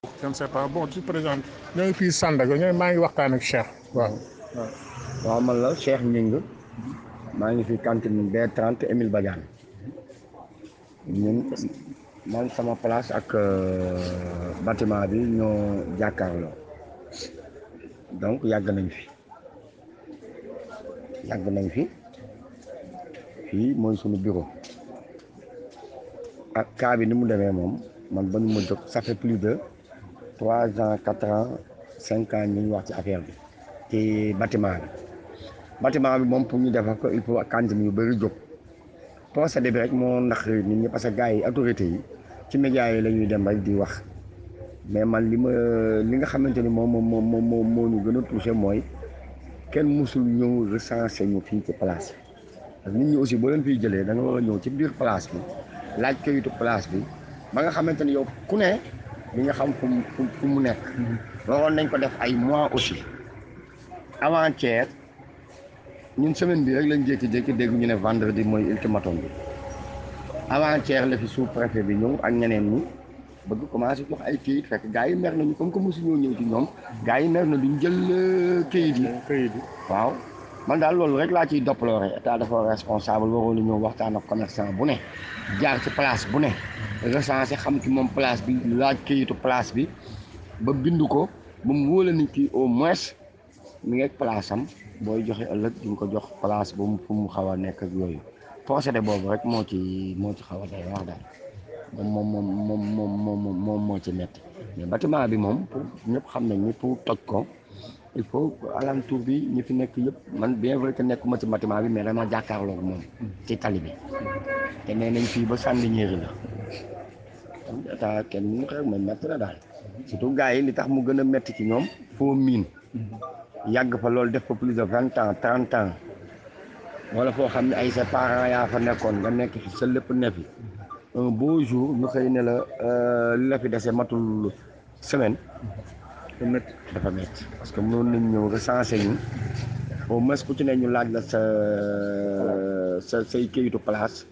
je ne sais pas bon tu présentes ñoo ngi fii Sandaga ñooy maa ngi waxtaan ak Cheikh waaw. waaw man la Cheikh Gningue maa ngi fi cantine B30 Émile Badiane ñun man sama place ak bâtiment bi ñoo jàkkaarloo donc yàgg nañ fi yàgg nañ fi fii mooy sunu bureau ak cas bi ni mu demee moom man ba ñu ma jóg ça fait plus de trois ans quatre ans cinq ans ñu ngi wax ci affaire bi ci bâtiment bi bâtiment bi moom pour ñu defar ko il faut cantine yu bëri jóg procédé bi rek moo ndax nit ñi parce que gars yi autorités yi ci médias yi la ñuy dem rek di wax mais man li ma li nga xamante ni moom moom moom moo moo ñu gën a touché mooy kenn musul ñëw recensé ñu fii ci place bi parce que nit ñi aussi boo leen fiy jëlee da nga war a ñëw ci biir place bi laaj kayitu place bi ba nga xamante ni yow ku ne di nga xam fu mu fu mu nekk. waroon nañ ko def ay mois aussi avant-hier ñun semaine bi rek lañ jékki-jékki dégg ñu ne vendredi mooy ultimatum bi avant-hier la fi sous-préfet bi ñëw ak ñeneen ñi bëgg commencé jox ay kayit fekk gars yi mer nañu comme que mosu ñoo ñëw ci ñoom gars yi mer na duñ jël kayit yi. kayit yi waaw man daal loolu rek laa ciy déploré état dafa responsable waroon na ñëw waxtaan ak commerçant bu ne jaar ci place bu ne recensé xam ci moom place bi laaj kayitu place bi ba bind ko ba mu wóole nit ki au moins mi ngi ak place am booy joxe ëllëg di nga ko jox place bu mu fu mu xaw a nekk ak yooyu procédé boobu rek moo ci moo ci xaw a day wax daal moom moom moom moom moom moom moo ci métti mais bâtiment bi moom pour ñëpp xam nañ ni pour toj ko il faut alentour bi ñi fi nekk yëpp man bien vrai que nekkuma ci bâtiment bi mais dama jàkkaarloo ak moom ci tali bi te nee nañ fii ba sànni ñeeri la kon état kenn ñu xew ma métti na daal surtout gars yi li tax mu gën a métti ci ñoom foo miin yàgg fa loolu def fa plus de vingt ans trente ans wala foo xam ne ay sa parents yaa fa nekkoon nga nekk fi sa lépp ne fi un beau jour ñu xëy ne la li la fi dese matul semaine dafa métti dafa métti parce que mënoon nañ ñëw recensé ñu au moins ku ci ne ñu laaj la sa sa say këyitu place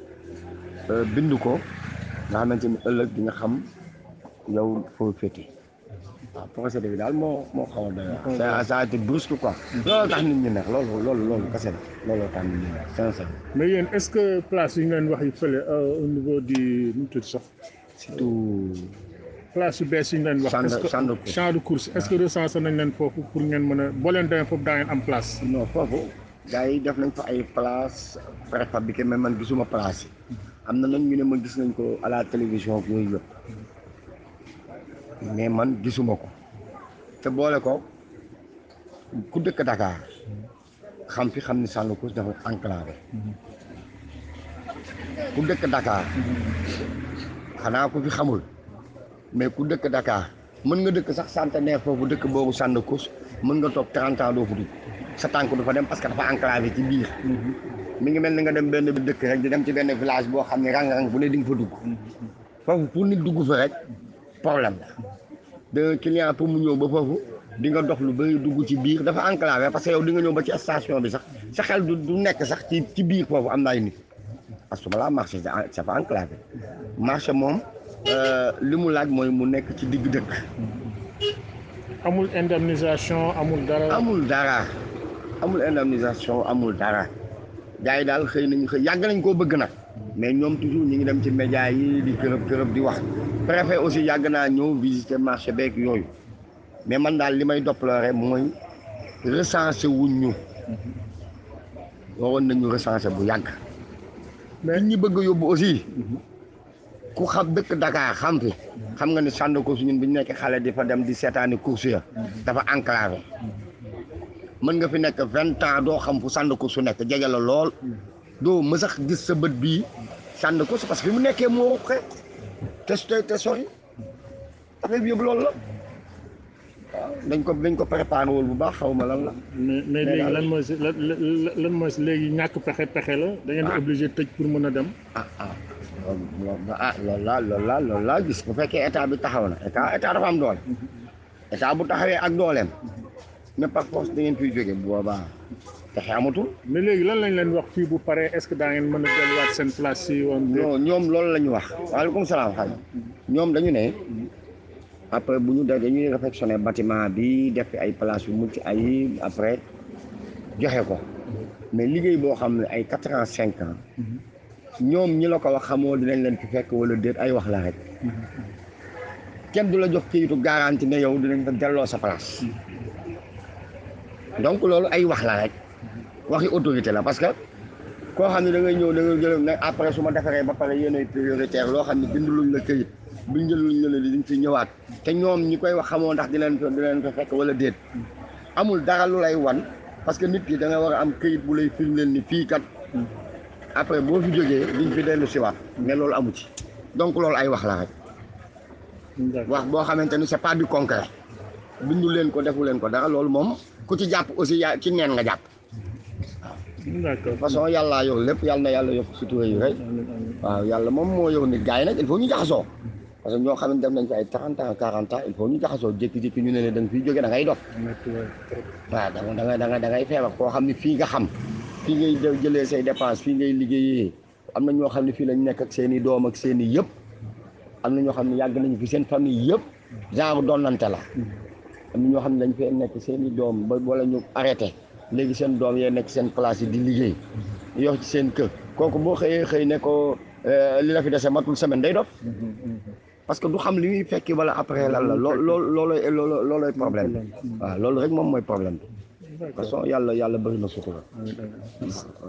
bind ko nga xamante ni ëllëg di nga xam yow foo féete waaw procédé bi daal moo moo xaw a doy waar ça a été brusque quoi loolu tax nit ñi neex loolu loolu loolu kese la looloo tax nit ñi neex sincère mais yéen est-ce que place yi ñu leen wax yi fële au niveau du nu mu tudd sax surtout place yu bees yi ñu leen wax. champ de est-ce que champ de course. champ de course est-ce que recensé nañ leen foofu pour ngeen mën a boo leen demee foofu daa ngeen am place. non foofu gars yi def nañ fa ay place préfabriqué mais man gisuma place yi am na nag ñu ne ma gis nañ ko à la télévision ak yooyu yëpp mais man gisuma ko te boole ko ku dëkk Dakar xam fi xam ni Sandcoos dafa enclavé ku dëkk Dakar xanaa ku fi xamul mais ku dëkk Dakar mën nga dëkk sax centenaire foofu dëkk boobu Sandcoos mën nga toog 30 ans doo fa dugg sa tànk du fa dem parce que dafa enclavé ci biir mi ngi mel ni nga dem benn dëkk rek di dem ci benn village boo xam ne rang-rang bu ne di nga fa dugg foofu pour nit dugg fa rek problème la de client pour mu ñëw ba foofu di nga dox lu bëri dugg ci biir dafa enclavé parce que yow di nga ñëw ba ci station bi sax sa xel du du nekk sax ci ci biir foofu am na ay nit parce que balaa marché c'est pas enclavé marché moom li mu laaj mooy mu nekk ci digg dëkk amul indemnisation amul dara. amul dara amul indemnisation amul dara gars yi daal xëy nañu xëy yàgg nañ koo bëgg nag mais ñoom toujours ñu ngi dem ci média yi di kërëb kërëb di wax préfet aussi yàgg naa ñëw visiter marché beeg yooyu mais man daal li may déplorer mooy recensé wuñ ñu waroon nañu recensé bu yàgg mais ñi bëgg a yóbbu aussi ku xam dëkk Dakar xam fi xam nga ni Sandcoos ñun bi ñu nekk xale di fa dem di seetaani course ya dafa enclavé mën nga fi nekk vingt ans doo xam fu Sandcoos su nekk jege la lool doo mësax gis sa bët bii Sandcoos parce que fi mu nekkee moo ruqe te te te sori affaire bi yëpp loolu la waaw dañ ko dañ ko préparé wul bu baax xaw ma lan la. mais mais léegi lan mooy si lan lan mooy si léegi ñàkk pexe pexe la da ngeen di obligé tëj pour mën a dem. ah ah loolu ah loolu laa loolu laa loolu laa gis bu fekkee état bi taxaw na état état dafa am doole état bu taxawee ak dooleem ne par force da ngeen fiy jóge bu boobaa pexe amatul. mais léegi lan lañ leen wax fii bu paree est-ce que daa ngeen mën a delluwaat seen place si woon. non ñoom loolu la ñu wax waaleykum salaam xay ñoom dañu ne après bu ñu def dañuy réfectionné bâtiment bi def fi ay place yu mucc ay après joxe ko mais liggéey boo xam ne ay quatre ans cinq ans ñoom ñi la ko wax xamoo dinañ leen fi fekk wala déet ay wax la rek kenn du la jox këyitu garantie ne yow dinañ fa delloo sa place donc loolu ay wax la rek waxi autorité la parce que koo xam ne da ngay ñëw da ngay jël ne après su ma defaree ba pare yéenay prioritaire loo xam ne binduluñ la këyit binduluñ la ne diñ fi ñëwaat te ñoom ñi koy wax xamoo ndax dinañ fa dinañ fa fekk wala déet amul dara lu lay wan parce que nit ki da nga war a am këyit bu lay firndeel ni fii kat après boo fi jógee diñ fi dellu siwaat mais loolu amu ci donc loolu ay wax la rek wax boo xamante ni c'est pas du concret bindu leen ko defu leen ko dara loolu moom ku ci jàpp aussi yaa ci neen nga jàpp d'accord façon yàllaa yor lépp yàlla na yàlla yokk sutura yi rek waaw yàlla moom moo yor nit gars yi nag il faut ñu jaxasoo parce que ñoo xam ne def nañ fi ay 30 ans 40 ans il faut ñu jaxasoo jékki-jékki ñu ne ne da nga fiy jógee da ngay dof waaw da nga da nga da ngay feebar koo xam ne fii nga xam fii ngay jëlee say dépense fii ngay liggéeyee am na ñoo xam ne fii lañ nekk ak seen i doom ak seen i yëpp am na ñoo xam ne yàgg nañu fi seen famille yëpp genre donnante la am na ñoo xam ne dañ fee nekk seen i doom ba wala ñu arrêté léegi seen doom yee nekk seen place yi di liggéey yor ci seen kër kooku boo xëyee xëy ne ko li la fi dese matul semaine day dof parce que du xam li muy fekki wala après lan la loo loo loolooy loolooy problème waaw loolu rek moom mooy problème bi de toute façon yàlla yàlla bëri na sutura